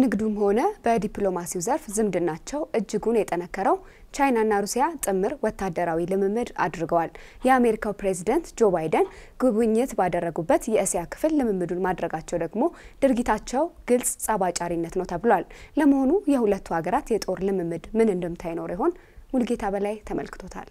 በንግዱም ሆነ በዲፕሎማሲው ዘርፍ ዝምድናቸው እጅጉን የጠነከረው ቻይናና ሩሲያ ጥምር ወታደራዊ ልምምድ አድርገዋል። የአሜሪካው ፕሬዚደንት ጆ ባይደን ጉብኝት ባደረጉበት የእስያ ክፍል ልምምዱን ማድረጋቸው ደግሞ ድርጊታቸው ግልጽ ጸባጫሪነት ነው ተብሏል። ለመሆኑ የሁለቱ ሀገራት የጦር ልምምድ ምን እንድምታ ይኖር ይሆን? ሙልጌታ በላይ ተመልክቶታል።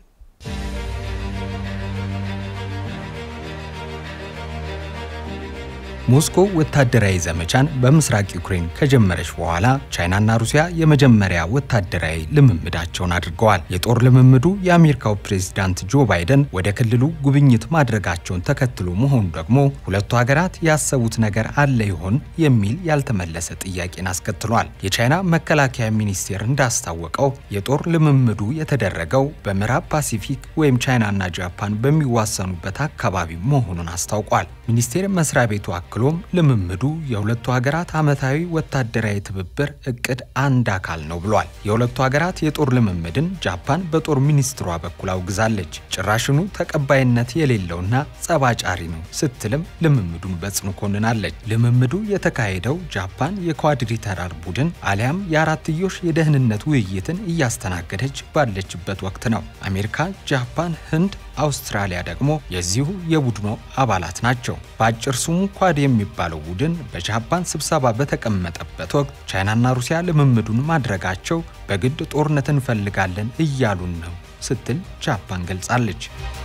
ሞስኮ ወታደራዊ ዘመቻን በምስራቅ ዩክሬን ከጀመረች በኋላ ቻይናና ሩሲያ የመጀመሪያ ወታደራዊ ልምምዳቸውን አድርገዋል። የጦር ልምምዱ የአሜሪካው ፕሬዝዳንት ጆ ባይደን ወደ ክልሉ ጉብኝት ማድረጋቸውን ተከትሎ መሆኑ ደግሞ ሁለቱ ሀገራት ያሰቡት ነገር አለ ይሆን የሚል ያልተመለሰ ጥያቄን አስከትሏል። የቻይና መከላከያ ሚኒስቴር እንዳስታወቀው የጦር ልምምዱ የተደረገው በምዕራብ ፓሲፊክ ወይም ቻይናና ጃፓን በሚዋሰኑበት አካባቢ መሆኑን አስታውቋል። ሚኒስቴር መስሪያ ቤቱ አክሎም ልምምዱ የሁለቱ ሀገራት ዓመታዊ ወታደራዊ ትብብር እቅድ አንድ አካል ነው ብሏል። የሁለቱ ሀገራት የጦር ልምምድን ጃፓን በጦር ሚኒስትሯ በኩል አውግዛለች። ጭራሽኑ ተቀባይነት የሌለውና ጸባጫሪ ነው ስትልም ልምምዱን በጽኑ ኮንናለች። ልምምዱ የተካሄደው ጃፓን የኳድሪተራል ቡድን አሊያም የአራትዮሽ የደህንነት ውይይትን እያስተናገደች ባለችበት ወቅት ነው። አሜሪካ፣ ጃፓን፣ ህንድ አውስትራሊያ ደግሞ የዚሁ የቡድኑ አባላት ናቸው። በአጭር ስሙ ኳድ የሚባለው ቡድን በጃፓን ስብሰባ በተቀመጠበት ወቅት ቻይናና ሩሲያ ልምምዱን ማድረጋቸው በግድ ጦርነት እንፈልጋለን እያሉን ነው ስትል ጃፓን ገልጻለች።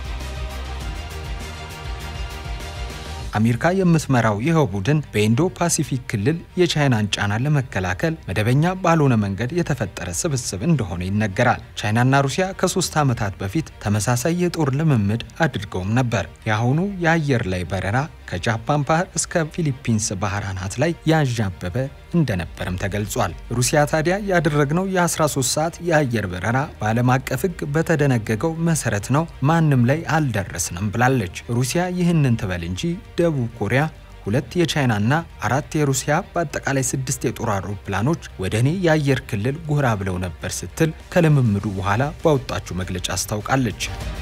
አሜሪካ የምትመራው ይኸው ቡድን በኢንዶ ፓሲፊክ ክልል የቻይናን ጫና ለመከላከል መደበኛ ባልሆነ መንገድ የተፈጠረ ስብስብ እንደሆነ ይነገራል። ቻይናና ሩሲያ ከሶስት ዓመታት በፊት ተመሳሳይ የጦር ልምምድ አድርገውም ነበር። የአሁኑ የአየር ላይ በረራ ከጃፓን ባህር እስከ ፊሊፒንስ ባህር አናት ላይ ያንዣበበ እንደነበርም ተገልጿል። ሩሲያ ታዲያ ያደረግነው የ13 ሰዓት የአየር በረራ በዓለም አቀፍ ሕግ በተደነገገው መሰረት ነው፣ ማንም ላይ አልደረስንም ብላለች። ሩሲያ ይህንን ትበል እንጂ ደቡብ ኮሪያ ሁለት የቻይናና አራት የሩሲያ በአጠቃላይ ስድስት የጦር አውሮፕላኖች ወደ እኔ የአየር ክልል ጎራ ብለው ነበር ስትል ከልምምዱ በኋላ ባወጣችው መግለጫ አስታውቃለች።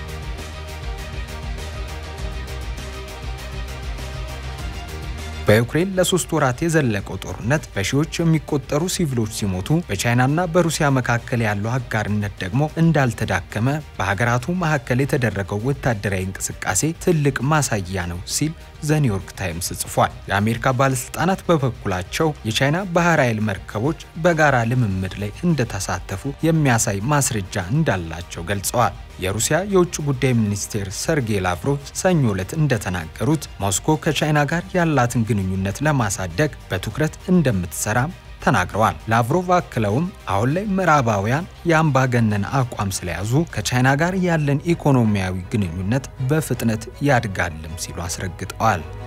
በዩክሬን ለሶስት ወራት የዘለቀው ጦርነት በሺዎች የሚቆጠሩ ሲቪሎች ሲሞቱ በቻይናና በሩሲያ መካከል ያለው አጋርነት ደግሞ እንዳልተዳከመ በሀገራቱ መካከል የተደረገው ወታደራዊ እንቅስቃሴ ትልቅ ማሳያ ነው ሲል ዘኒውዮርክ ታይምስ ጽፏል። የአሜሪካ ባለስልጣናት በበኩላቸው የቻይና ባህር ኃይል መርከቦች በጋራ ልምምድ ላይ እንደተሳተፉ የሚያሳይ ማስረጃ እንዳላቸው ገልጸዋል። የሩሲያ የውጭ ጉዳይ ሚኒስቴር ሰርጌይ ላቭሮቭ ሰኞ ዕለት እንደተናገሩት ሞስኮ ከቻይና ጋር ያላትን ግንኙነት ለማሳደግ በትኩረት እንደምትሰራም ተናግረዋል። ላቭሮቭ አክለውም አሁን ላይ ምዕራባውያን የአምባገነን አቋም ስለያዙ ከቻይና ጋር ያለን ኢኮኖሚያዊ ግንኙነት በፍጥነት ያድጋልም ሲሉ አስረግጠዋል።